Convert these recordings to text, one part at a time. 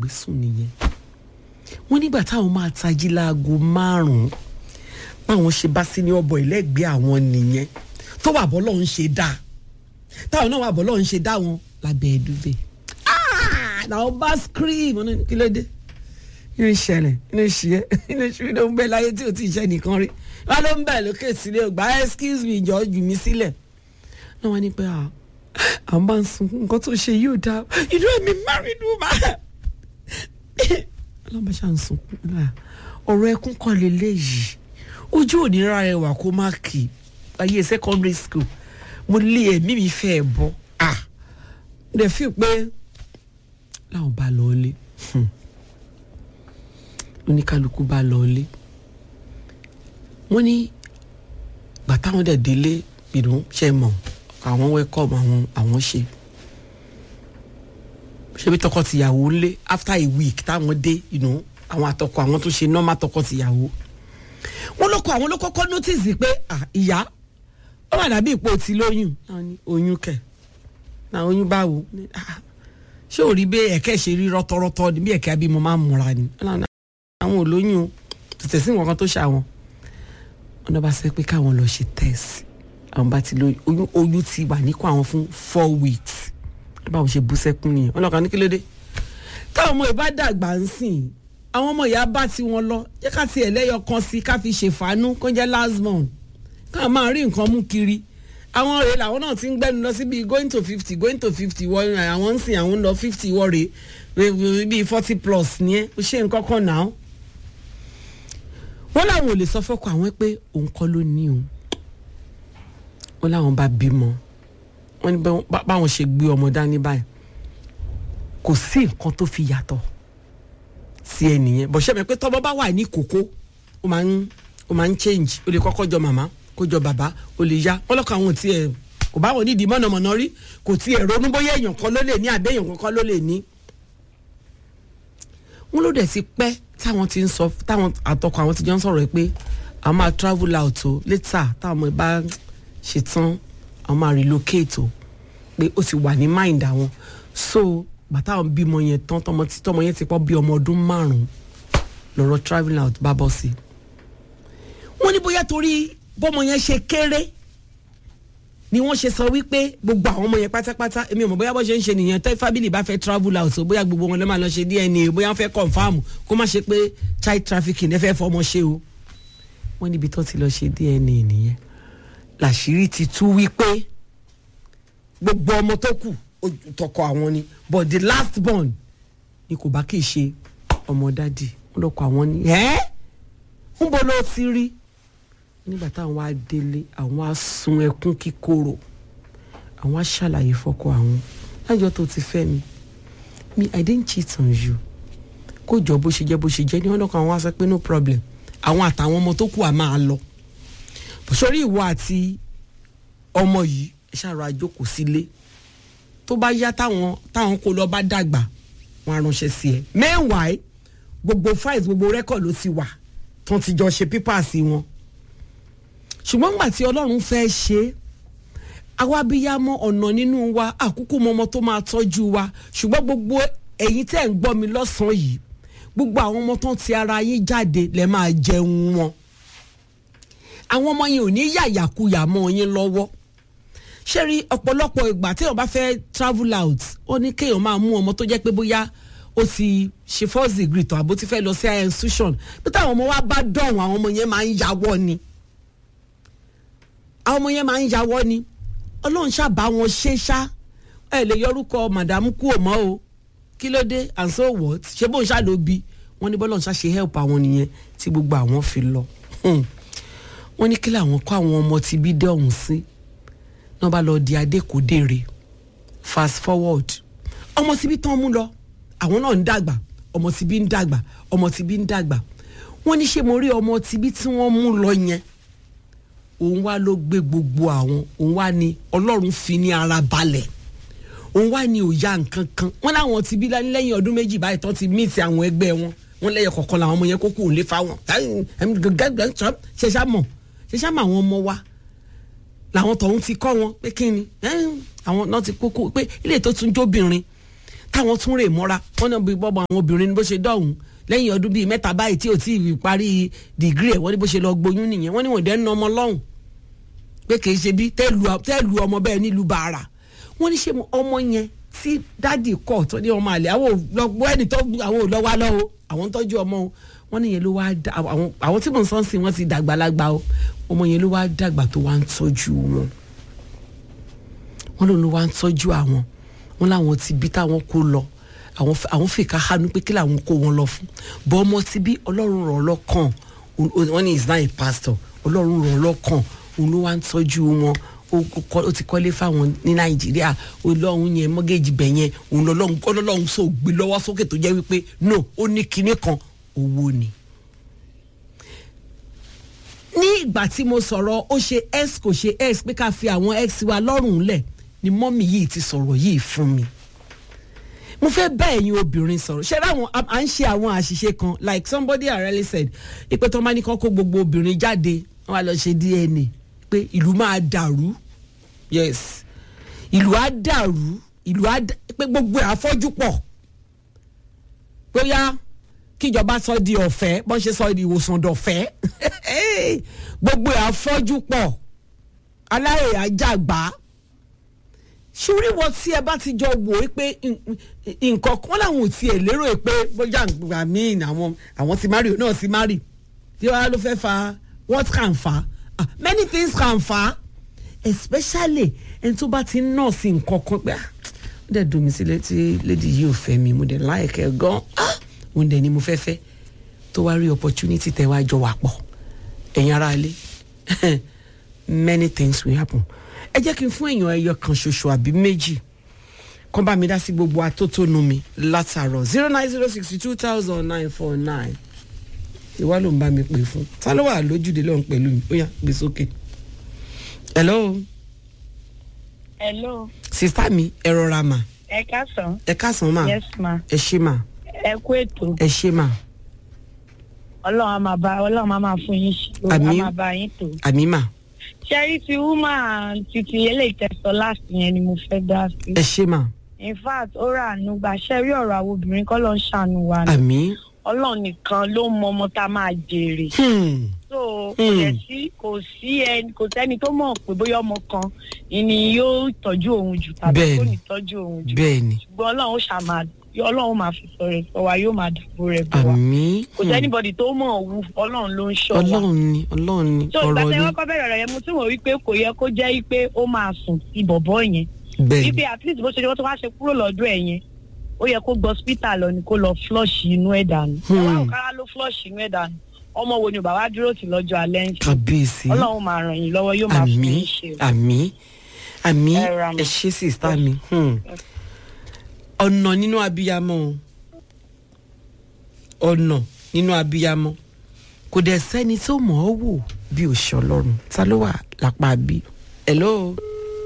gbàgbé sùn nìyẹn wọ́n nígbà táwọn máa tají láago márùn-ún báwọn ṣe bá sí ní ọbọ̀ ìlẹ́gbẹ̀ẹ́ àwọn nìyẹn tó wà bọ́ lọ́hún ṣe dá táwọn náà wà bọ́ lọ́hún ṣe dá wọn lábẹ́ ẹ̀dúbẹ̀ làwọn bá scream ọ̀nà kí ló dé inú ìṣẹ̀lẹ̀ inú ìṣiyẹ́ inú ìṣiyẹ́ ló ń bẹ láyé tí ò tí ì ṣe nìkan rí wọn ló ń bẹ̀ lókè sílé ògbà excuse me jọ jù mí sílẹ̀ náà wọ́n ní pé àwọn bá ń sun nǹkan tó ṣe yóò dáa inú ẹ̀mí married woman ọlọ́mọ ṣáà ń sunkún ọ̀rọ̀ ẹkún kọ́ lélẹ́yìí ojú òní ra ẹwà kó má kì í ayé secondary school mo lé ẹ̀mí mi fẹ́ ẹ̀ bọ́ ah ǹdẹ̀ fi pé láwọn bá lọ ilé oníkálukú bá lọ ilé wọ́n ní bàtà wọn dẹ̀ délé ìdùn ṣe mọ̀ àwọn welcome àwọn àwọn ṣe ṣebí tọkọ-tìyàwó lé after a week táwọn dé you know, àwọn àtọkọ àwọn tó ṣe normal tọkọ-tìyàwó wọn lọkọ àwọn ló kọ́kọ́ notice pé ìyá ó wà dàbí ipò tí lóyún oyún kẹ náà oyún báwo ṣé ò rí bẹ́ẹ̀ ẹ̀kẹ́ ṣe rí rọ́tọ́rọ́tọ́ ni bí ẹ̀kẹ́ abímọ máa ń múra ni àwọn ò lóyún o tètè sí nǹkan tó ṣàwọn wọn náà bá sọ pé káwọn lọ ṣe test àwọn bá ti lóyún oyún oyún ti wà níkọ àwọn fún four weeks báwo ṣe bú sẹ́kún nìyẹn ọlọ́kan ní kí ló dé táwọn ọmọ ìbá dàgbà ń sìn àwọn ọmọ ìyá bá ti wọn lọ jẹ́ ká ti ẹlẹ́yọ kan sí ká fi ṣèfàánú kó jẹ́ last born ká máa rí nǹkan mú kiri àwọn rèé làwọn náà ti ń gbẹ́nu lọ síbi going to fifty going to fifty wọ àwọn ń sìn àwọn ń lọ fifty wọ rèé bíi forty plus ní ẹ ó ṣe nǹkan kan náà wọ́n làwọn ò lè sọ fọ́kọ àwọn pé òun kọ́ ló ní òun wọ́n làwọn bá bímọ wọ́n ní báwọn ṣe gbé ọmọ dání báyìí kò sí nǹkan tó fi yàtọ̀ sí ẹnìyẹn bọ̀ ṣẹ́mi pé tọ́mọ bá wà ní kókó ó máa ń ó máa ń change ó lè kọ́kọ́ jọ màmá kó jọ bàbá ó lè yá wọ́n lọ́kọ̀ àwọn tí ẹ̀ kò bá wọn nídìí mọ̀nàmọ́ná rí kò tí ẹ̀ ronú bóyá èèyàn kan ló lè ní àbẹ́ èèyàn kan ló lè ní. wọ́n ló dẹ̀ ti pẹ́ táwọn ti ń sọ táwọn àtọkọ àwọn ti jọ ń sọ̀rọ̀ pé àwọn máa travel out o later táwọn ọmọ ìbá ṣetán àwọn máa relocate o pé ó ti wà ní mind àwọn so bàtà àwọn bímọ yẹn tán tọmọ tí tọmọ yẹn ti pọ̀ bí ọmọ ọdún márùn lọ́rọ̀ travelling out bá bọ́ sí. wọ́n ní bóyá torí bọ́mọ yẹn ṣe kéré ni wọ́n ṣe sọ wípé gbogbo àwọn ọmọ yẹn pátápátá èmi ò mọ̀ bóyá bó ṣe ń ṣe nìyẹn tẹ́ family bá fẹ́ travel out bóyá gbogbo wọn lè máa lọ ṣe DNA bóyá wọ́n fẹ́ confam kó má ṣe pé child trafficking ẹ fẹ́ fọmọ ṣe o wọ́n níbi tó ti lọ ṣe DNA nìyẹn làṣírí ti tú wípé gbogbo ọmọ tó kù tọkọ àwọn ni but the last born ni kò bá kì í ṣe ọmọ dádì wọn lọkọ àwọn ni ẹ ń bọ lọ ti rí nígbà táwọn á délé àwọn á sun ẹkún kíkorò àwọn á ṣàlàyé fọkọ àwọn lájọ tó ti fẹ́ mi mi i didn't cheat on you kó jọ bó ṣe jẹ́ bó ṣe jẹ́ ní wọn lọkọ àwọn á sọ pé no problem àwọn àtàwọn ọmọ tó kù à máa lọ sórí ìwọ àti ọmọ yìí ẹ ṣàrò àjókòó sílé tó bá yá táwọn táwọn kó lọ bá dàgbà wọn á ránṣẹ́ sí ẹ meanwhile gbogbo files gbogbo record ló ti wà tán ti jọ ṣe pípàsì wọn ṣùgbọ́n nígbà tí ọlọ́run fẹ́ ṣe é àwa abiyamọ ọ̀nà nínú wa àkókò mọ́mọ́ tó máa tọ́jú wa ṣùgbọ́n gbogbo ẹ̀yin tẹ́ ń gbọ́ mi lọ́sàn-án yìí gbogbo àwọn ọmọ tán ti ara yín jáde lẹ́ máa jẹun wọn àwọn ọmọ yẹn ò ní yàyàkuyà mọ́ yín lọ́wọ́ ṣé rí ọ̀pọ̀lọpọ̀ ìgbà téèyàn bá fẹ́ travel out ó ní kéèyàn máa mú ọmọ tó jẹ́ pé bóyá ó ti ṣe first degree tán àbó ti fẹ́ lọ sí higher institution bí táwọn ọmọ wa bá dọ̀hún àwọn ọmọ yẹn máa ń yàwọ́ ni àwọn ọmọ yẹn máa ń yàwọ́ ni ọlọ́run ṣàbá wọn ṣe ṣá ẹ lè yọrúkọ màdàmú kú ò mọ́ o kí ló dé and so what ṣé bóun ṣá ló bi wọ́n ní bọ́lọ́run ṣá ṣe help àwọn nìyẹn tí gbogbo àwọn fi lọ wọ́n ní kí làwọn kọ́ àwọn ọmọ ti bí dé ọ̀hún sí náà bá lọ di adékòdèrè fast forward ọmọ tí bí tán mú lọ àwọn náà ń dàgbà ọmọ tí bí ń dàgbà ọmọ tí bí ń dàgbà wọ́n ní ṣé mo rí ọmọ tí bí tí wọ́n mú lọ yẹn òun wá ló gbé gbogbo àwọn òun wá ní ọlọ́run fi ní ara balẹ̀ òun wá ní òya nǹkan kan wọ́n láwọn ti bí lẹ́yìn ọdún méjì báyìí tán ti míìtì àwọn ẹgbẹ́ wọn wọ́n lẹ́yìn kọ̀ọ̀kan làwọn ọmọ yẹn kókó òun lè fa wọn ṣẹṣá mọ̀ ṣẹṣá mọ̀ àwọn ọmọ wa làwọn tọ̀hún ti kọ́ wọn pé kí ni àwọn náà ti kókó pé ilé tó tún jóbìnrin táwọn tún rè mọ́ra wọ́n náà bí bọ́bọ̀ àwọn obìnrin bó ṣe dọ̀hún lẹ́yìn ọdún bíi mẹ́ta báyìí tí ò tí ì parí dìgírì ẹ̀ wọ́n ní bó ṣe lọ gboyún nìyẹn wọ́n ní wọ́n dẹ́ ń na ọmọ lọ́hùn pé kì í ṣe bí tẹ́ẹ̀lù ọmọ bẹ́ẹ̀ nílùú bàárà wọ́n ní ṣe ọmọ yẹn tí dádì kọ̀ tó ní ọmọ àlè àwọn òlọ́gbọ́ ẹni tó àwọn òlọ́wà lọ́wọ́ àwọn tọ́jú ọmọ o wọ́n ní yẹn ló wá dá àwọn àwọn tí mò ń sọ́nsìn wọ́n ti dàgbàlagbà o ọmọ yẹn ló wá dàgbà tó wá ń tọ́jú wọn wọ́n lòun ló wá ń tọ́jú àwọn wọ́n láwọn ti bí táwọn kó lọ àwọn àwọn fìkà hánú pé kí làwọn kó wọn lọ fún bọ́ ọmọ ti bí ọlọ́run rọ̀ lọ́kàn wọ́n ní is not a pastor ọlọ́run rọ̀ lọ́kàn òun ló wá ń tọ́jú wọn ó ti kọ́lé fáwọn ní nàìjíríà ọlọ́run yẹn mọ́gẹ́jì bẹ̀ yẹn òun lọ́lọ́run ọlọ́run sọ gbé lọ́wọ́ sókè tó jẹ́ wípé no ó ní kinní kan owó ni. ní ìgbà tí mo sọ̀rọ̀ ó ṣe x kò ṣe x pé ká fi àwọn x wa lọ́rùn lẹ̀ ni mọ́mì yìí ti sọ̀rọ̀ yìí fún mi mo fẹ́ bá ẹ̀yin obìnrin sọ̀rọ̀ ṣé láwọn à ń ṣe àwọn àṣìṣe kan like somebody already said ìpè tó máa ní kọ́ kó gbogbo obìnrin jáde wọ́n á lọ ṣe dna pé ìlú máa dàrú yes ìlú á dàrú ìlú á pé gbogbo ẹ̀ afọ́jú pọ̀ bóyá kíjọba sọ di ọ̀fẹ́ bọ́n ṣe sọ di ìwòsàn dọ̀fẹ́ gbogbo ẹ̀ afọ́jú pọ̀ aláìyá jàgbá ṣúrí wọ tí ẹ bá ti jọ wò ó pé nǹkan kan làwọn ò tiẹ̀ lérò pé bóyá àgbà míì àwọn àwọn ti márì náà ti márì tí wàá ló fẹ́ fa what can fa ah, many things can fa especially ẹni tó bá ti ń nọ́ọ̀sì nǹkan kan pé ah ó dẹ̀ dùn mí sílẹ̀ tí lady yìí ò fẹ́ mi mo dẹ̀ láìkẹ́ gan ah òun dẹ̀ ni mo fẹ́ fẹ́ tó wá rí opportunity tẹ̀ wá jọ wà pọ̀ ẹ̀yin ará ilé many things will happen ẹ jẹ́ kí n fún èèyàn ẹyọ kan ṣoṣo àbí méjì kán bá mi dá sí gbogbo atótónu mi látàárọ̀ zero nine zero sixty two thousand nine four nine ìwá ló ń bá mi pè fún ta ló wà lójúde lọ́hùn pẹ̀lú mi ó yá gbé sókè. hello. hello. sista mi ẹ rọra mà. ẹ káàsán. ẹ káàsán mà. yes ma. ẹ ṣé mà. ẹ kú ètò. ẹ ṣé mà. ọlọ́run á máa bá ọlọ́run á máa fún yín ṣe. Àmín. á máa bá yín tò. àmì mà. ṣẹ́rí ti woman titi eléyìí tẹ̀sán last yẹn ni mo fẹ́ dá sí. ẹ ṣé mà. in fact ó rà àánú gbà ṣẹ́rí ọ̀rọ̀ àwọn obìnrin kọ́ ló ń ṣàánú wa ni. àmì. ọlọ́run nìkan ló mọ ọmọ tá a máa jèrè. Hmm. so kò Hmm. dẹ̀ sí kò sí ẹni kò sẹ́ni tó mọ̀ pé bóyá ọmọ kan ni yóò tọ́jú òun jù tàbí Bẹ́ẹ̀ni. kò ní tọ́jú òun jù. bẹ́ẹ̀ ni ṣùgbọ́n ọlọ́run ó ṣàmà ọlọ́run máa fi sọ rẹ̀ sọ wa yóò máa dàbò rẹ̀ bọ̀ wá. àmì. kò sẹ́nibọ̀dì tó mọ̀ ọ́ wù ọlọ́run ló ń ṣọ́ wa. ọlọ́run ni ọlọ́run ni so ìgbà ọ̀rọ̀ tí ni wọ́n kọ́ bẹ̀rẹ̀ rẹ̀ yẹn mo tún wọ̀ wípé kò yẹ kó jẹ́ wípé ó máa sùn sí bọ̀bọ̀ yẹn. bẹ́ẹ̀ wípé ni at least bó ṣe jẹ́ wọ́n tó wá ṣe kúrò lọ́dọ̀ ẹ̀ yẹn ó yẹ kó gbọ́ hospital lọ ni kó lọ flush inú ẹ̀ dànù. Hmm. ọwọ́ òkàrà ló flush inú ẹ̀ dànù ọmọ wo ni bàbá dúró tì lọ́jọ́ alẹ́ ń ṣe. kábíyèsí ọlọ́run máa ràn yín lọ́wọ́ yóò máa fún àmì yín ṣe. àmì àmì Ẹ ra mọ́. ẹ ṣe sista mi hmm. ọ̀nà nínú abiyamọ o. ọ̀nà nínú abiyamọ kò dẹ̀ sẹ́ni tó mọ̀ ọ́ wò bí òṣì ọlọ́run ta ló wà lápá bí hello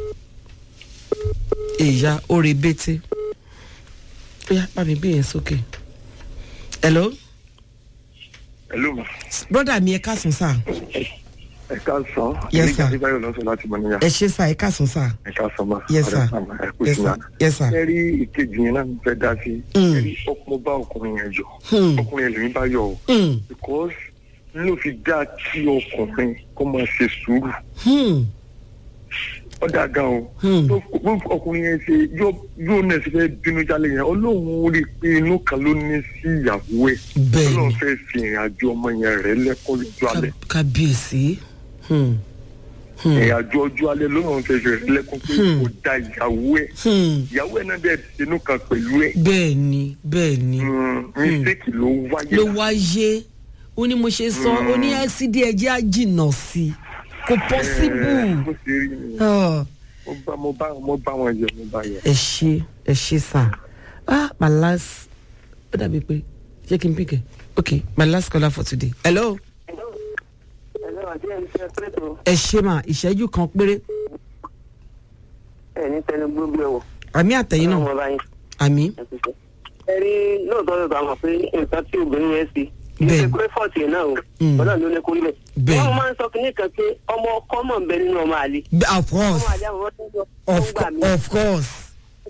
ìyá orí bété ó yá bá mi bí yẹn sókè hello Hello ma. broda mi ẹ káàsán sáà Ẹ káàsán. Yes, sir. Ilé ìgbàlódé lọ́sọ̀ láti mọ níyà. ẹ ṣe sáà ẹ káàsán sáà Ẹ káàsán ma. Yes, sir. Ọ̀rẹ́ sàmà, Ẹ kú yes sí sir náà. yes sir Ẹ rí ìkejì yẹn náà ń fẹ́ dá sí. Mm. Ẹ rí ọkùnrin bá ọkùnrin yẹn yọ. Hmm. Ọkùnrin yẹn lèmi bá yọ o. Hmm. Because n ló fi dá kí ọkùnrin kó máa ṣe sùúrù. Hmm. Ó dáa gan o. Hmm. Tó bó ọkùnrin yẹn ṣe yóò yóò náà ṣe fẹ́ bínú jálẹ̀ yẹn. Ọlọ́run rí i pé inú kan ló ní sí ìyàwó ẹ̀. bẹ́ẹ̀ Ọlọ́run ni fẹ́ fi ìrìn àjò ọmọ yẹn rẹ̀ lẹ́kọ́ lójú alẹ́. Ká- kábíyèsí Hmm. Hmm. ìrìn àjò ọjọ́ alẹ́ lọ́run fẹ́ fi rẹ̀ lẹ́kọ́ pé Hmm. kò da ìyàwó ẹ̀. Hmm. ìyàwó ẹ̀ náà dẹ̀ sínú kan pẹ̀lú ẹ̀. bẹ́ẹ̀ ni bẹ́ẹ̀ ni Mm, mistake ló wáyé. ló wáyé ó ní mo ṣe sọ ó ní ẹ́sídì ẹ̀jẹ̀ á jìnnà sí i kò Eh, pọ́síbù bó ṣe rí ni Ah, mo bá mo bá mo bá wọn yẹ mo bá yẹ. ẹ ṣe ẹ ṣe sà ah my last ó dàbí pé ṣé kí n pick ẹ ok my last caller for today hello Ẹ̀lọ́ àti ẹni tẹ́ pẹ́tò ẹ ṣe mà ìṣẹ́jú kan péré ẹ̀ ní tẹnu gbogbo ẹ̀wọ̀. àmì àtẹ̀yìn náà Ọlọ́run ọba yín àmì ẹ ti sọ. Ẹ rí lóòótọ́ ló bá mọ̀ pé nǹkan tí obìnrin yẹn ṣe. Kì í Bẹ́ẹ̀. ṣe pé fọ́ọ̀tì ẹ̀ náà o. Mm. Ọlọ́run ló ní kó rí bẹ̀. Bẹ́ẹ̀. Wọ́n máa ń sọ kínní kan pé ọmọ ọkọ mọ̀ ń bẹ nínú ọmọ àlè. of course Ọmọ àlè àwọn ọmọ tó ń sọ tó ń of, gbà mí. of course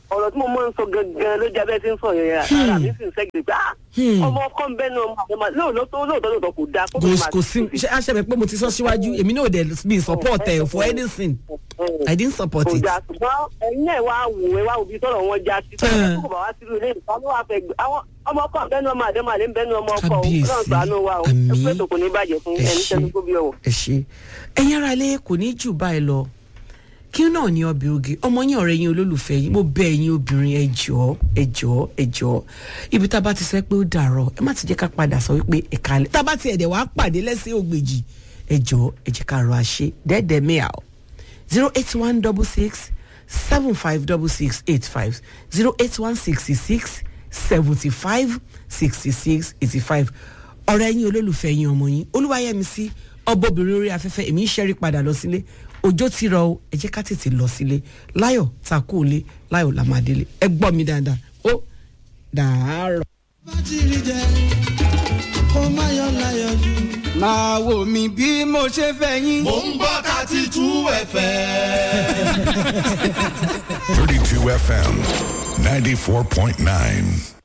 ọ̀rọ̀ tí mo máa ń sọ gangan ló jẹ́ abẹ́ tí ń sọ yẹn ara mi sì ń sẹ́gìrì pé ah Hmm. ọmọ ọkọ ń bẹ́nu ọmọ àdéhùn lóòótọ́ lóòótọ́ lóòótọ́ kò dáa kò kò sí ṣe àṣẹbẹ pé mo ti sọ síwájú èmi náà dẹ̀ mi support ẹ for anything i didn't support kò it. dáa ṣùgbọ́n ẹ̀yin náà wá wò ẹ wá òbí tọ̀rọ̀ wọn já sí tọ́lá tó kò bá wá sílùú ilé ìfà ló wà fẹ́ gbé àwọn ọmọ ọkọ bẹ́nu ọmọ àdéhùn àdéhùn bẹ́nu ọmọ ọkọ o Kábíyèsí. ọlọ́run ṣàánú wa o Àmín. ẹgbẹ́ tó kò ní bàjẹ́ fún ẹ ẹni ṣe tẹ́nu kó bí ọ̀wọ̀. ẹ ṣe ẹ̀yin ara ilé kò ní jù báyìí lọ kí náà ní ọbẹ̀ oge ọmọ yín ọ̀rẹ́ yín olólùfẹ́ yín mo bẹ̀ ẹ̀yin obìnrin ẹ jọ̀ọ́ ẹ jọ̀ọ́ ẹ jọ̀ọ́ ibi tá a bá ti sẹ́ pé ó dàrọ̀ ẹ má ti jẹ́ ká padà sọ wípé ẹ̀ka alẹ́ tá a bá ti ẹ̀dẹ̀ wàá pàdé lẹ́sẹ̀ ògbèjì ẹ jọ̀ọ́ ẹ jẹ́ ká rọ àṣẹ dẹ́ẹ̀dẹ́ mẹ́à o zero eight one double six seven five double six eight five zero eight one sixty six seventy five sixty six eighty five ọ̀rẹ́ yín olólùfẹ́ yín ọmọ yín olúwayẹmísí ọbọ̀bìnrin orí afẹ́fẹ́ èmi ń ṣẹ́rí padà lọ sílé ọjọ́ ti rọ o ẹ jẹ́ ká tètè lọ sílé láyọ̀ ta kó o lé láyọ̀ la máa délé ẹ gbọ́ mi dáadáa ó dàárọ̀. bá ti rí jẹ kó má yọ láyọ̀ jù. máa wò mí bí mo ṣe fẹ́ yín. mò ń gbọ́ thirty two fm. 32 FM 94.9.